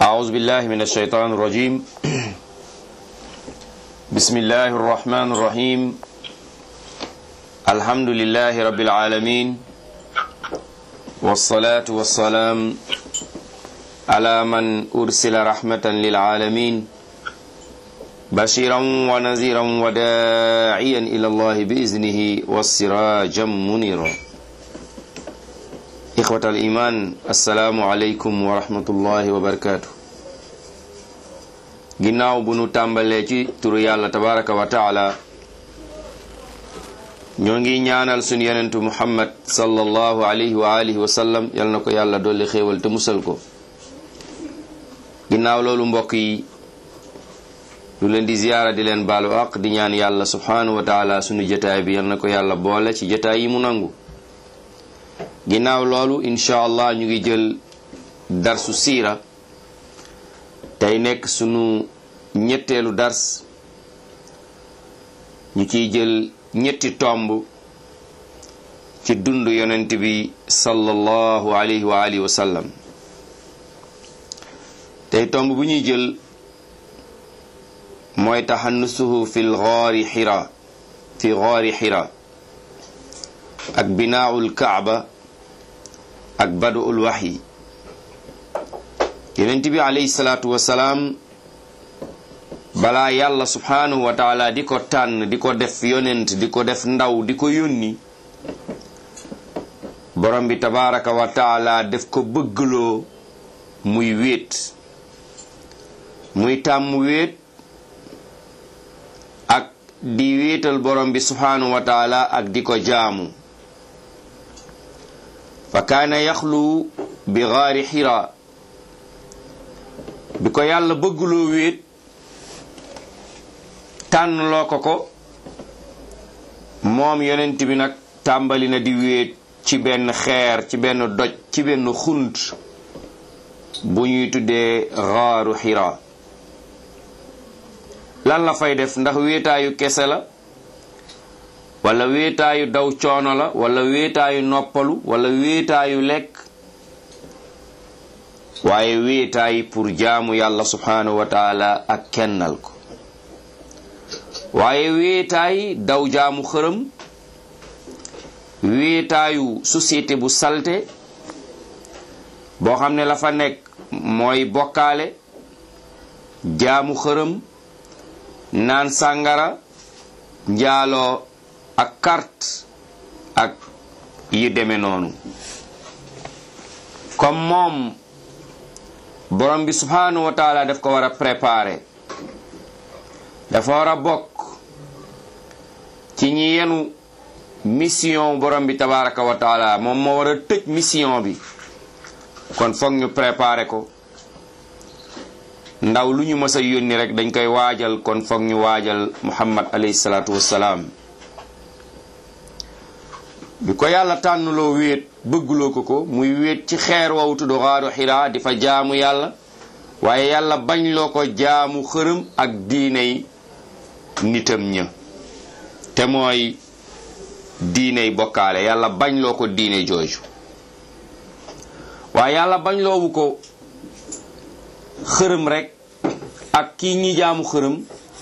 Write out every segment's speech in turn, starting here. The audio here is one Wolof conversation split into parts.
أعوذ بالله من الشيطان الرجيم بسم الله الرحمن الرحيم الحمد لله رب العالمين والصلاة والسلام على من أرسل رحمة للعالمين بشيرا ونذيرا وداعيا إلى الله بإذنه والسراجا منيرا إخوة الإيمان السلام عليكم ورحمة الله وبركاته ginnaaw bu nu tàmbalee ci turu yàlla tabaraka wa taala ñoo ngi ñaanal sunu yenentu muhammad sallallahu alayhi wa alihi wa sallam yal na ko yàlla dolli xéewal te musal ko ginnaaw loolu mbokk yi lu leen di ziyaara di leen baalu aq di ñaan yàlla subhanahu wa taala sunu jotaay bi yal na ko yàlla boole ci jotaay yi mu nangu ginnaaw loolu incha allah ñu ngi jël darsu siira tey nekk sunu ñetteelu dars ñu ciy jël ñetti tomb ci dund yonent bi sallallahu alayhi wa alihi wa sallam tey tomb bu ñuy jël mooy taxannusuhu fi lgaari xira fi gaari xira ak binaawul kaaba ak baduul waxyi yonent bi alayhi salaatu wasalaam balaa yàlla subhaanahu wa taala di ko tànn di ko def yonent di ko def ndaw di ko yónni borom bi tabaraka wa taala def ko bëggloo muy wéet muy tàmm wéet ak di wéetal borom bi subhaanahu wa taala ak di ko jaamu fa kaana yaxlu bi gaari xira bi ko yàlla bëgguloo wéet tànn loo ko ko moom yonent bi nag tàmbali na di wéet ci benn xeer ci benn doj ci benn xunt bu ñuy tuddee xaaru xira lan la fay def ndax wéetaayu kese la wala wéetaayu daw coono la wala wéetaayu noppalu wala wéetaayu lekk waaye wéetaay pour jaamu yàlla subhaanahu wa taala ak kennal ko waaye wéetaay daw jaamu xërëm wéetaayu société bu salte boo xam ne la fa nekk mooy bokkaale jaamu xërëm naan sàngara njaaloo ak carte ak yi deme noonu comme moom borom bi subhanahu wa taala daf ko war a préparer dafa war a bokk ci ñi yenu mission borom bi tabaraka wa taala moom moo war a tëj mission bi kon foog ñu préparer ko ndaw lu ñu mës a yónni rek dañ koy waajal kon foog ñu waajal muhammad alayhi salaatu wassalaam bi ko yàlla tànnuloo wéet bëgguloo ko ko muy wéet ci xeer wow tudd xaaru xiraa di fa jaamu yàlla waaye yàlla bañ loo ko jaamu xërëm ak diiney nitam ña te mooy diiney bokkaale yàlla bañ loo ko diine jooju waaye yàlla bañ loowu ko xërëm rek ak kii ñi jaamu xërëm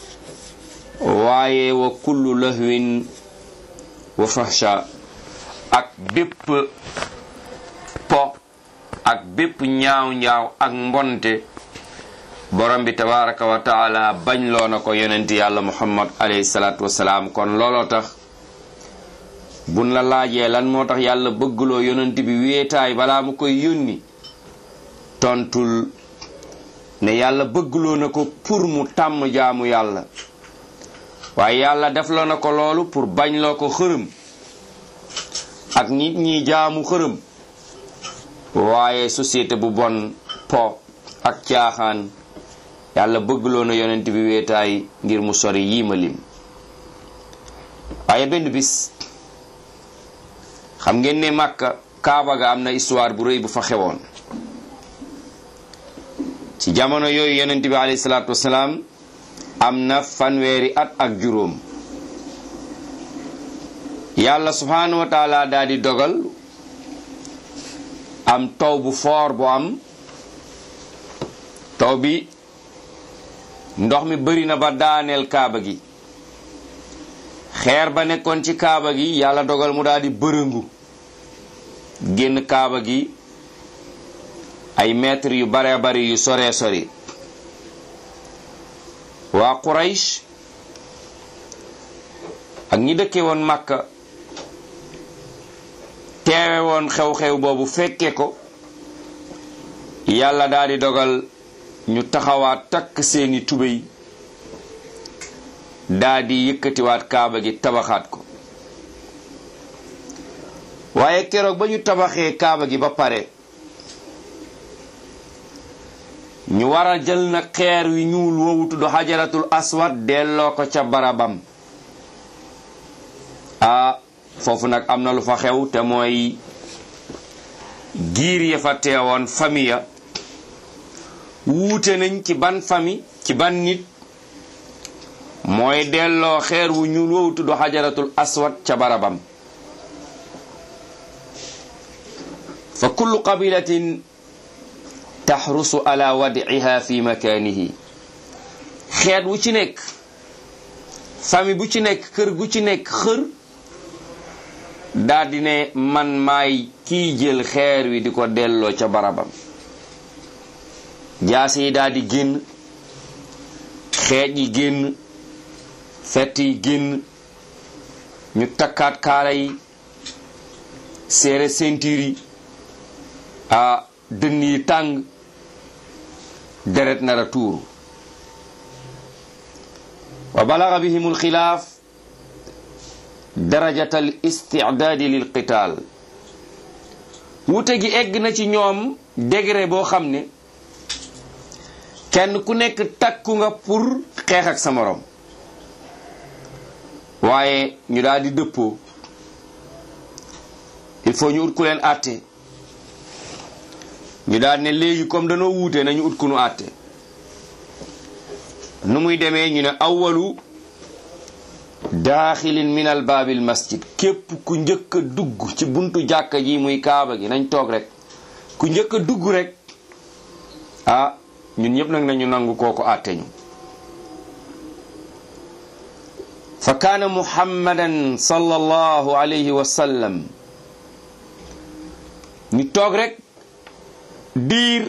waaye wa kullu lahwin wa fahsha ak bépp po ak bépp ñaaw ñaaw ak mbonte borom bi tabaraka wa taala bañ loo na ko yonent yàlla muhammad alayhi salaatu wasalaam kon looloo tax buñ la laajee lan moo tax yàlla bëggloo yonent bi wéetaay balaa mu koy yónni tontul ne yàlla bëggloo na ko pour mu tàmm jaamu yàlla waaye yàlla def loo na ko loolu pour bañ loo ko xërëm ak nit ñi jaamu xërëm waaye société bu bon po ak caaxaan yàlla bëggloo na yonent bi weetaay ngir mu sori yii ma lim waaye benn bis xam ngeen ne Makka Kaaba ga am na histoire bu rëy bu fa xewoon ci jamono yooyu yonent bi alayhi salaatu wasalaam am na fanweeri at ak juróom yàlla subhanahu wa taala daal di dogal am taw bu foor bu am taw bi ndox mi bari na ba daaneel kaaba gi xeer ba nekkoon ci kaaba gi yàlla dogal mu daal di bërëngu génn kaaba gi ay mètres yu bare bari yu sore sori waa Quraysh ak ñi dëkke woon Makka teewe woon xew-xew boobu fekke ko yàlla daal di dogal ñu taxawaat takk seeni tubéy daal di yëkkatiwaat kaaba gi tabaxaat ko waaye keroog ba ñu tabaxee kaaba gi ba pare ñu war a jël na xeer wi ñuul woowu tudd xajaratul aswad delloo ko ca barabam ah foofu nag am na lu fa xew te mooy giir ya fa teewoon famille ya wuute nañ ci ban famille ci ban nit mooy delloo xeer wu ñuul woowu tudd xajaratul aswad ca barabam fa kullu qabilatin taxrusu ala wadiha fi makaanihi xeet wu ci nekk famille bu ci nekk kër gu ci nekk xër daldi ne man maay kiy jël xeer wi di ko delloo ca barabam jaase yi daldi génn xeej yi génn fett yi génn ñu takkaat kaala yi seere ceinture yi a dënn yi tàng deret nara tuuru wa balaga bihim alxilaaf darajat al istidaadi lil qitaal wute gi egg na ci ñoom degré boo xam ne kenn ku nekk takku nga pour xeex ak sa morom waaye ñu daal di dëppoo il faut ñu ut ku leen àtte ñu daal ne léegi comme danoo wuute nañu ut ku nu àtte nu muy demee ñu ne awalu daaxilin min al baabil masjid képp ku njëkk a dugg ci buntu jàkka ji muy kaaba gi nañ toog rek ku njëkk a dugg rek ah ñun ñëpp nag nañu nangu kooku àtte ñu fa kaana muhammadan sallallahu alayhi wa sallam ñu toog rek diir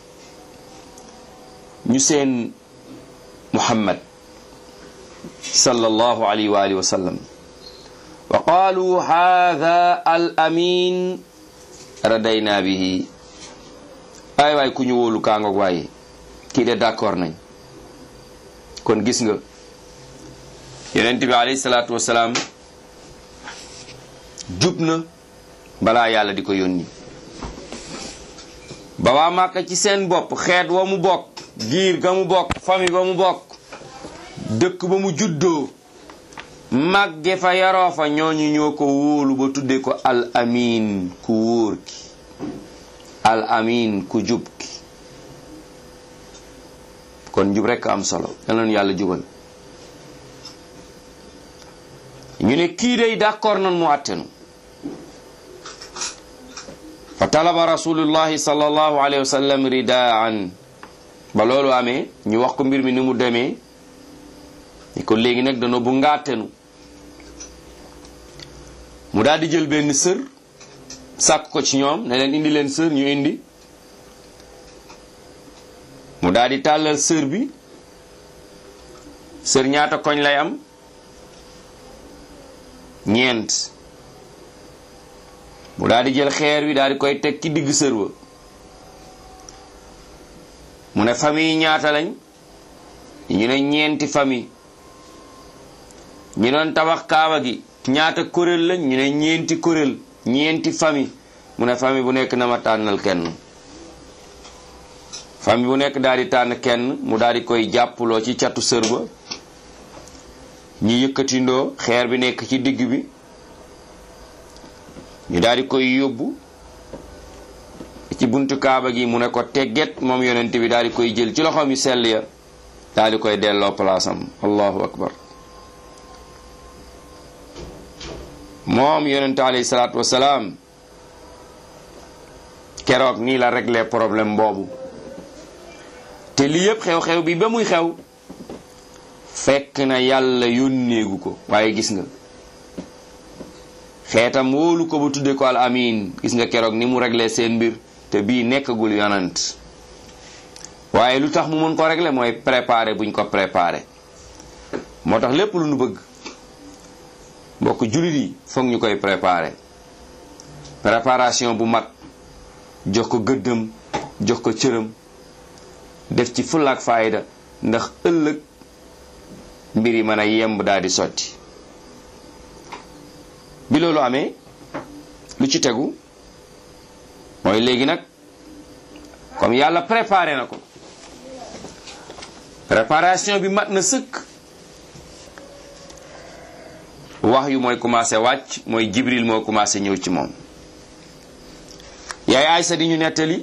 ñu seen muhammad sallallahu alayhi wa alihi wa sallam wa qaalu haadha al amin radayna bihi ay waay ku ñu wóolu kaangoog waaye kii de d'accord nañ kon gis nga yonent bi alayhi salaatu wasalaam jub na balaa yàlla di ko yónni ba waa Màkka ci seen bopp xeet wa mu bokk giir ga mu bokk famille ba mu bokk dëkk ba mu juddoo màgge fa yaroo fa ñooñu ñoo ko wóolu ba tudde ko al amin ku wóor ki al amin ku jub ki kon jub rekk am solo yal yàlla jubal ñu ne kii day d'accord nan mu àttenu fa talaba rasulullahi sallallahu alayhi wa sallam ridaan ba loolu amee ñu wax ko mbir mi ni mu demee ni ko léegi nag dana bu ngàttenu mu daal di jël benn sër sàkk ko ci ñoom ne leen indi leen sër ñu indi mu daal di tàllal sër bi sër ñaata koñ lay am ñeent mu daal di jël xeer wi daal di koy teg ci digg sër ba mu ne famille ñaata lañ ñu ne ñeenti famille ñi doon tabax kaaba gi ñaata kuréel lañ ñu ne ñeenti kuréel ñeenti famille mu ne famille bu nekk na ma tànnal kenn famille bu nekk daal di tànn kenn mu daal di koy jàppuloo ci catu sër ba ñi yëkkatindoo xeer bi nekk ci digg bi ñu daal di koy yóbbu ci buntu kaaba gi mu ne ko tegget moom yonent bi daal di koy jël ci loxoom yu sell ya daal di koy delloo palaasam allahu akbar moom yonent alayhi salaatu wasalaam keroog nii la réglé problème boobu te lii yëpp xew-xew bi ba muy xew fekk na yàlla yónneegu ko waaye gis nga xeetam wóolu ko ba tudde ko al amin gis nga keroog ni mu réglé seen mbir te bii nekkagul yonant waaye lu tax mu mën ko réglé mooy préparé buñ ko préparé moo tax lépp lu nu bëgg mbokk jullit yi foog ñu koy préparé préparation bu mat jox ko gëddëm jox ko cëram def ci fullaak faayda ndax ëllëg mbir yi mën a yemb daal di sotti bi loolu amee lu ci tegu mooy léegi nag comme yàlla préparé na ko préparation bi mat na sëkk wax yu mooy commencé wàcc mooy jibril moo commencé ñëw ci moom yaay aysa di ñu nettali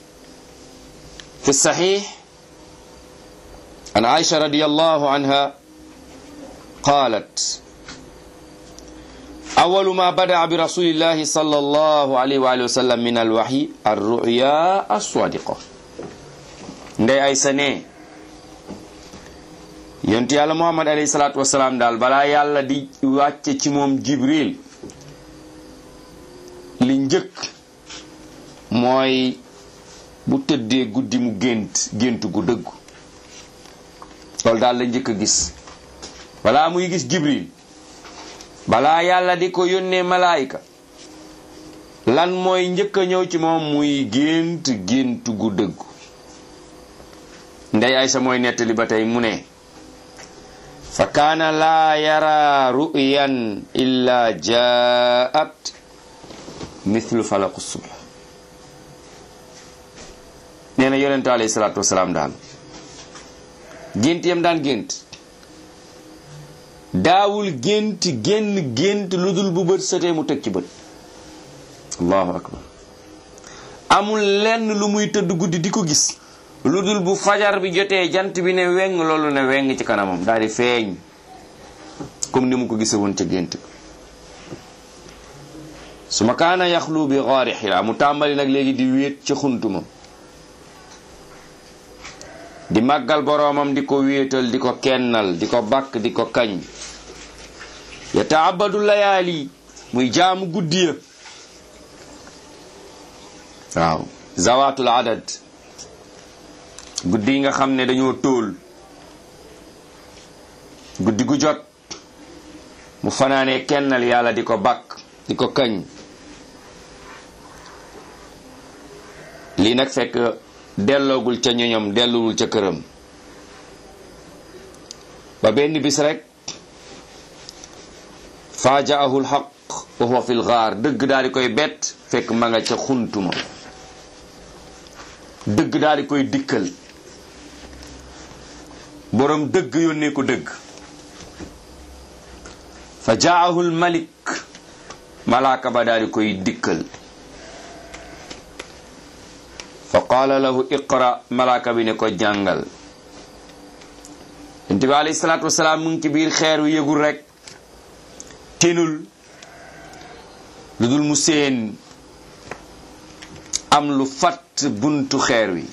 fi saxiix an aisha radiallahu anha qaalat أول ما بدأ برسول الله صلى الله عليه وآله وسلم من الوحي الرؤيا الصادقة ndey ay sa ne yonent yàlla muhammad alayhi salaatu wasalaam daal balaa yàlla di wàcce ci moom jibril li njëkk mooy bu tëddee guddi mu gént gént gu dëggu loolu daal la njëkk a gis balaa muy gis jibril balaa yàlla di ko yónnee malaayika lan mooy njëkk a ñëw ci moom muy gént gént gu dëggu ndey aysa mooy nettali ba tey mu ne fa kaana laa yara ru'yan illa jaat mithlu falaqu subh nee na yonente alayhi salaatu wasalaam daal gént yam daan gént daawul gént génn gént lu dul bu bët setee mu teg ci bët allahu akbar amul lenn lu muy tëdd guddi di ko gis lu dul bu fajar bi jotee jant bi ne weng loolu ne weng ci kanamam daal di feeñ comme ni mu ko gise woon ca gént su ma kaana yaxlu bi xaari xira mu tàmbali nag léegi di wéet ca xuntuma di màggal boroomam di ko wéetal di ko kennal di ko bakk di ko kañ yataabadu layaali muy jaamu guddi ya waaw zawaatul adad guddi yi nga xam ne dañoo tóol guddi gu jot mu fanaanee kennal yàlla di ko bakk di ko kañ lii nag fekk delloogul ca ñoñom delluwul ca këram ba benn bis rek faajaahu lxaq wa huwa fi lgaar dëgg daal di koy bett fekk ma nga ca xuntuma dëgg daal di koy dikkal boroom dëgg yónnee ko dëgg fa jaahu lmalik malaaka ba daal di koy dikkal fa qaala lahu iqra malaaka bi ne ko jàngal yonent bi alayhi salaatu wasalaam mu ngi ci biir xeer wi yëgul rek tinul lu dul mu seen am lu fatt buntu xeer wi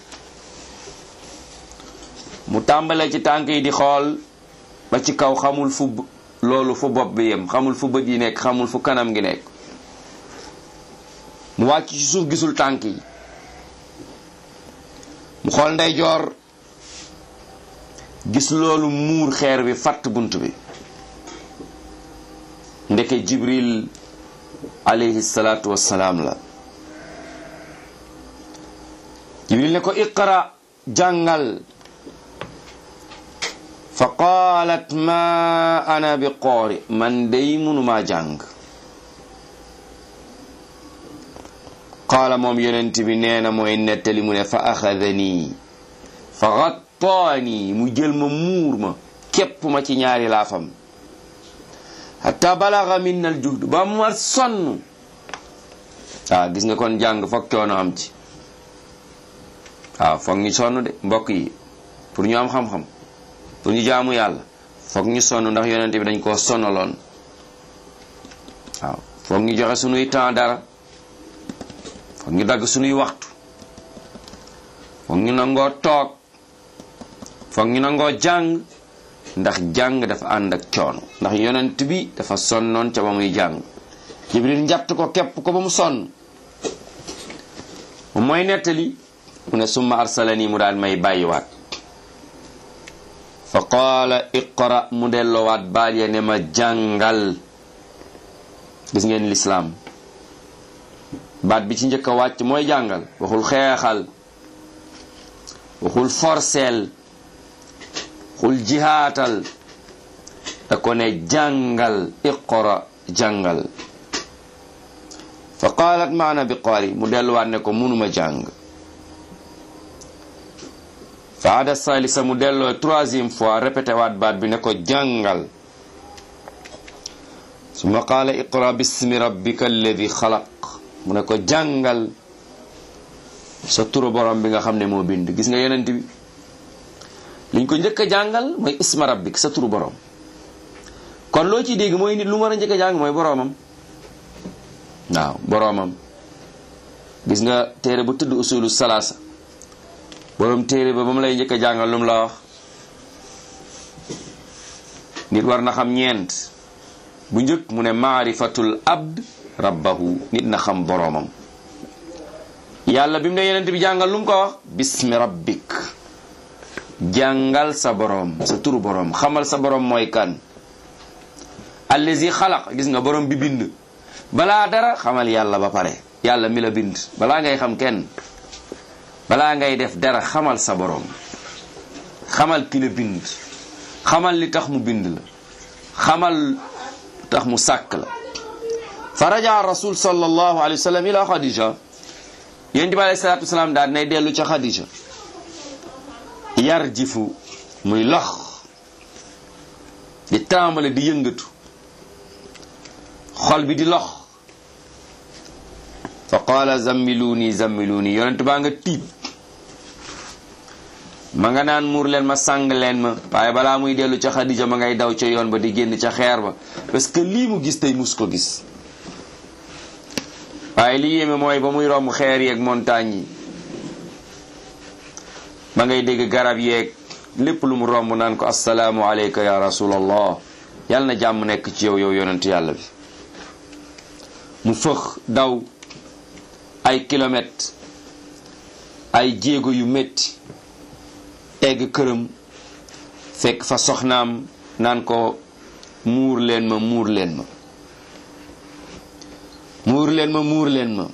mu tàmbale ci tànk yi di xool ba ci kaw xamul fu loolu fu bopp bi yem xamul fu bët yi nekk xamul fu kanam gi nekk mu wàcc ci suuf gisul tànk yi mu xool ndeyjoor gis loolu muur xeer bi fatt bunt bi ndeke jibril alayhi salaatu wassalaam la jibril ne ko iqra jàngal fa qaalat ma ana bi qoori man day mënumaa jàng qaala moom yonent bi nee na mooy nettali mu ne fa axadanii fa gattaanii mu jël ma muur ma képp ma ci ñaari laafam hatta balaga min al juhd ba mu ma sonn waaw gis nga kon jàng foog coono am ci waaw foog ñu sonn de mbokk yi pour ñu am xam-xam pour ñu jaamu yàlla foog ñu sonn ndax yonent bi dañ koo sonnaloon waaw foog ñu joxe sunuy temps dara foog ñu dagg sunuy waxtu foog ñu nangoo toog foog ñu nangoo jàng ndax jàng dafa ànd ak coono ndax yonent bi dafa sonnoon ca ba muy jàng jibril njatt ko képp ko ba mu sonn mu mooy nettali mu ne summa arsalani mu daal may bàyyiwaat fa qaala iqra mu delloowaat baal ya ne ma jàngal gis ngeen lislaam baat bi ci njëkk a wàcc mooy jàngal waxul xeexal waxul forceel waxul jihaatal da ko ne jàngal iqra jàngal fa qaalat maana bi qaari mu delluwaat ne ko munuma jàng fa ada salisa mu delloo troisième fois répété waat baat bi ne ko jàngal summa qaala iqra bismi rabbika alladi xalaq mu ne ko jàngal sa turu borom bi nga xam ne moo bind gis nga yonent bi liñ ko njëkk a jàngal mooy isma rabbik sa turu borom kon loo ciy dégg mooy nit lu mu war a njëkk a jàng mooy boromam waaw boromam gis nga téere bu tudd usulu salaasa borom téere ba ba mu lay njëkk a jàngal lu mu la wax nit war na xam ñeent bu njëkk mu ne maarifatul abd rabbahu nit na xam boromam yàlla bi mu ne yenent bi jàngal lu mu ko wax bismi rabbik jàngal sa borom sa turu borom xamal sa borom mooy kan allazi xalaq gis nga borom bi bind balaa dara xamal yàlla ba pare yàlla mi la bind balaa ngay xam kenn balaa ngay def dara xamal sa borom xamal ki la bind xamal li tax mu bind la xamal tax mu sàkk la fa raja rasul sallallahu alayhi wa sallam ila xadija yonent bi alayhi salaatu wasalaam daal nay dellu ca xadija yar jifu muy lox di tàmbale di yëngatu xol bi di lox fa qaala zammiluuni zammiluuni yonent baa nga tiit ma nga naan muur leen ma sàng leen ma waaye balaa muy dellu ca xadija ma ngay daw ca yoon ba di génn ca xeer ba parce que lii mu gis tey mus ko gis waaye li yéeme mooy ba muy romb xeer yeeg montagne yi ma ngay dégg garab yeeg lépp lu mu romb naan ko assalaamu aleyka ya rasulallah yàlla na jàmm nekk ci yow yow yonent yàlla bi mu fëx daw ay kilomètres ay jéego yu métti egg këram fekk fa soxnaam naan ko muur leen ma muur leen ma muur leen ma muur leen ma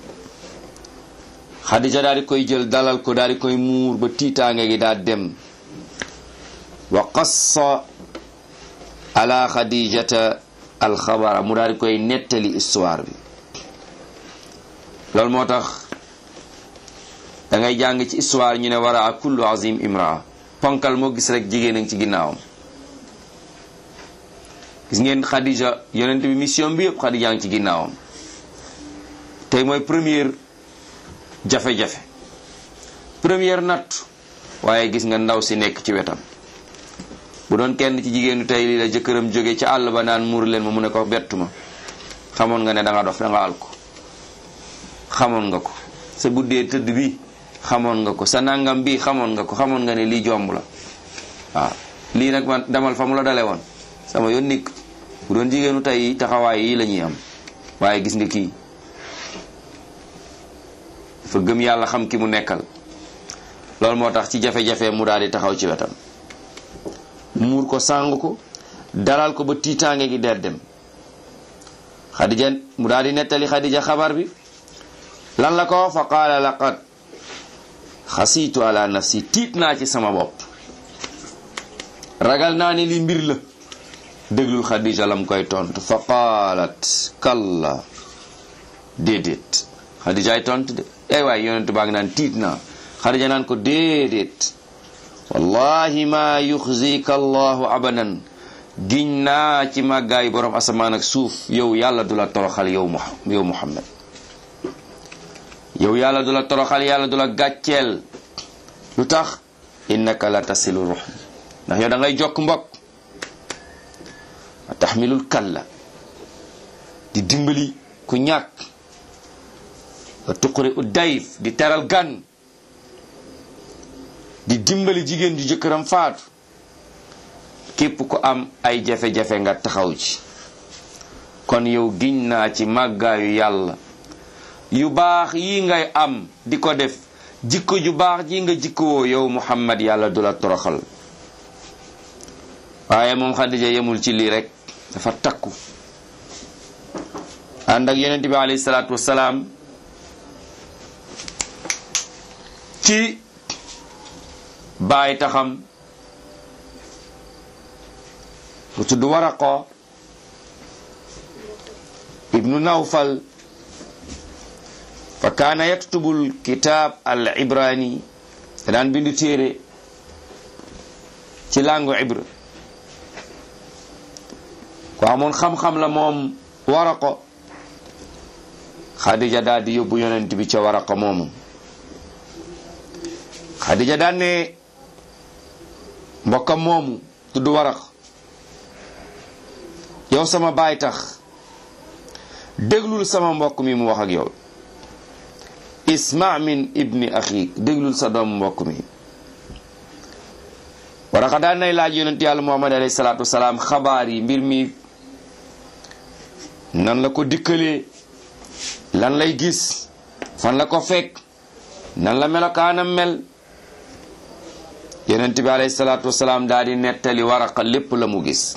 xadija daal di koy jël dalal ko daal di koy muur ba tiitaange gi daal dem wa qassa ala xadijata alxabara mu daal di koy nettali histoire bi loolu moo tax da ngay jàng ci histoire ñu ne wara a kullu azim imraa ponkal moo gis rek jigéen a ngi ci ginnaawam gis ngeen xadija yonent bi mission bi yëpp xadija ngi ci ginnaawam tey mooy première jafe-jafe première natt waaye gis nga ndaw si nekk ci wetam bu doon kenn ci jigéenu tey lii la jëkkëram jóge ci àll ba naan muur leen ma mu ne ko bettu ma xamoon nga ne da nga dof da nga al ko xamoon nga ko sa guddee tëdd bi xamoon nga ko sa nangam bi xamoon nga ko xamoon nga ne lii jomb la waaw lii nag man demal fa mu la dale woon sama yoon nikk bu doon jigéenu tey taxawaay yi la ñuy am waaye gis nga kii fa gëm yàlla xam ki mu nekkal loolu moo tax ci jafe-jafe mu daal di taxaw ci wetam muur ko sàng ko dalal ko ba tiitaange gi der dem xadija mu daal di nettali xadija xabar bi lan la ko fa qaala laqad xasiitu ala nafsi tiit naa ci sama bopp ragal naa ne li mbir la déglul xadija lam koy tontu fa qaalat kalla déedéet xadija ay tontu de ay waay yonentu baa ngi naan tiit naa xadija naan ko déedéet wallahi ma yuxzika allahu abadan giñ naa ci màggaay borom asamaan ak suuf yow yàlla du la toroxal yow mu yow muhammad yow yàlla du la toroxal yàlla du la gàcceel lu tax innaka la tasilu ruh ndax yow da ngay jokk mbokk wa taxmilul kalla di dimbali ku ñàkk wa tuqri u dayf di teral gan di dimbali jigéen ju jëkkëram faatu képp ku am ay jafe-jafe nga taxaw ci kon yow giñ naa ci màggaayu yàlla yu baax yi ngay am di ko def jikko ju baax ji nga jikkowoo yow muhammad yàlla du la toroxal waaye moom xadija yemul ci lii rek dafa takku ànd ak yonent bi alayhi salaatu wasalaam ci baay taxam bu tudd waraqo ibnu nawfal fa kaana yaktubul kitaab al ibrani daan bindu téere ci langue ibra ko amoon xam-xam la moom waraqo xadija daal di yóbbu yonent bi ca waraqo moomu xadija daan ne mbokkam moomu tudd waraq yow sama baay tax déglul sama mbokk mi mu wax ak yow isma min ibni axik déglul sa doom mbokk mi waraqa daan nay laaj yonent yàlla muhammad alayhi salaatu wasalaam xabaar yi mbir mi nan la ko dikkalee lan lay gis fan la ko fekk nan la melokaanam mel yonent bi alayhi salaatu wasalaam daal di nettali waraqa lépp la mu gis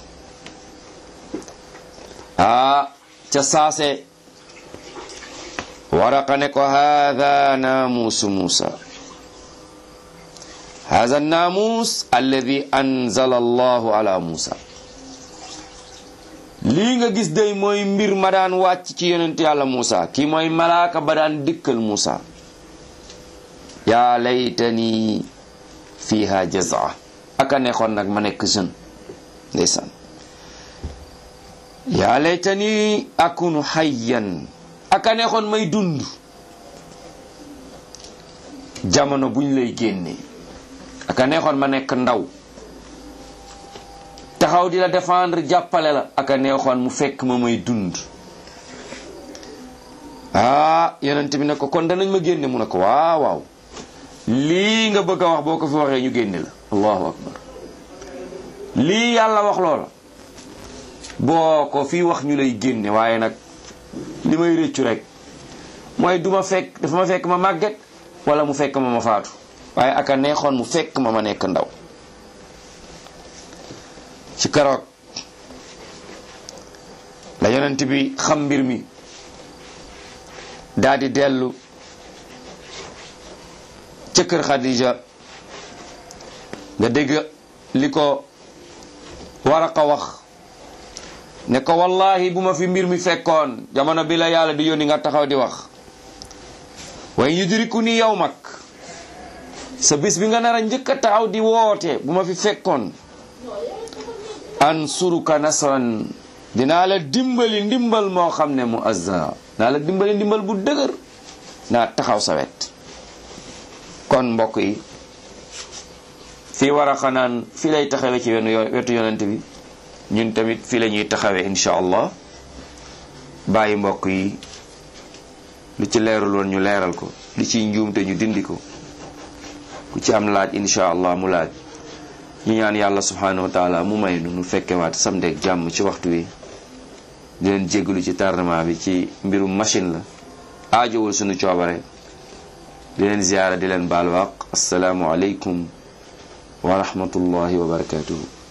aa ca saase waraqa ne ko haada naamuusu muusa haada naamuus alladi anzala allahu ala muusa lii nga gis day mooy mbir ma daan wàcc ci yonent yàlla muusa kii mooy malaaka ba daan dikkal muusa yaa laytani fiha jazaa aka neexoon nag ma nekk jeune ndeysaan yaa laytani akunu hayyan aka neexoon may dund jamono buñ lay génne aka neexoon ma nekk ndaw taxaw di la défendre jàppale la aka neexoon mu fekk ma may dund ah yonent bi ne ko kon danañ ma génne mu ne ko waaw waaw lii nga bëgg a wax boo ko fi waxee ñu génne la allahu akbar lii yàlla wax loola boo ko fi wax ñu lay génne waaye nag li may rëccu rek mooy du ma fekk dafa ma fekk ma màgget wala mu fekk ma ma faatu waaye aka neexoon mu fekk ma ma nekk ndaw ci keroog la yonent bi xam mbir mi daal di dellu ca kër Xadija nga dégg li ko Waraqa wax ne ko wallahi bu ma fi mbir mi fekkoon jamono bi la yàlla di yónni nga taxaw di wax waaye yudriku ni yow mag sa bis bi nga nar a njëkk a taxaw di woote bu ma fi fekkoon ansuruka nasran dinaa la dimbali ndimbal moo xam ne mu azza naa la dimbali ndimbal bu dëgër naa taxaw sa wet kon mbokk yi fii war a xanaan fii lay taxawee ci wenn wetu yonent bi ñun tamit fii la ñuy taxawee incha allah bàyyi mbokk yi lu ci leerul woon ñu leeral ko li ciy njuumte ñu dindi ko ku ci am laaj incha allah mu laaj ñu ñaan yàlla subhanahu wa taala mu may nu nu fekkewaat samedi ak jàmm ci waxtu wi di leen jéggalu ci tardement bi ci mbirum machine la aajowul sunu coobare di leen ziyaara di leen baal waq asalaamu aleykum wa rahmatullahi wa barakatuhu